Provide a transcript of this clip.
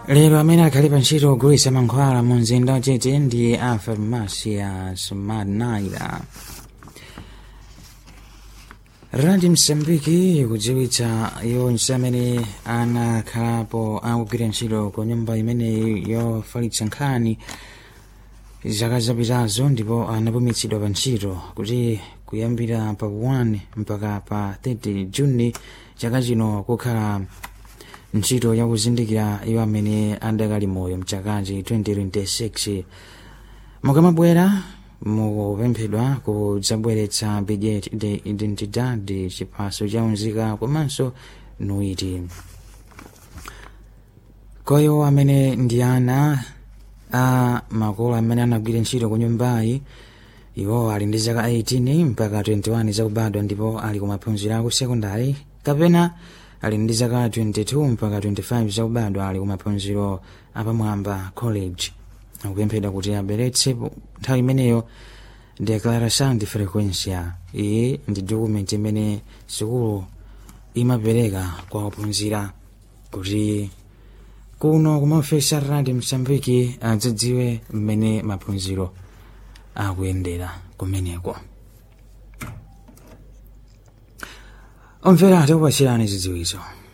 lero amene akhali pa ntchito kugulitsa mankhwala mu mzinda wachete ndi a farmacia smartnaira radio msambiki ikudziwitsa yonse amene anakhalapo akugwira ntchito ku nyumba imeneyi yofalitsa nkhani zaka zapitazo ndipo anapumitsidwa pa ntchito kuti kuyambira pa 1 mpaka pa 30 juni chaka chino kukhala ntchito yakuzindikira iwo amene adakali moyo mchakachi 2026 mukamabwera mukupemphedwa kudzabweretsa bilhete de identidade chiphaso cha unzika komanso nuiti koyo amene ndi ana a makolo amene anagwira ntchito ku nyumbayi iwo ali ndi zaka 18 mpaka 21 zakubadwa ndipo ali kumaphunziro aku sekondari kapena ali ndi zaka 22 mpaka 25 zakubadwa ali kumaphunziro apamwamba college akupemphedwa kuti abweretse nthawi imeneyo declaração de frequência iyi ndi dokumenti imene sukulu imapereka kwa ophunzira kuti kuno kumaofesi a radio msambiki adzadziwe mmene maphunziro akuyendera kumeneko omvera tikupachirani zidziwitso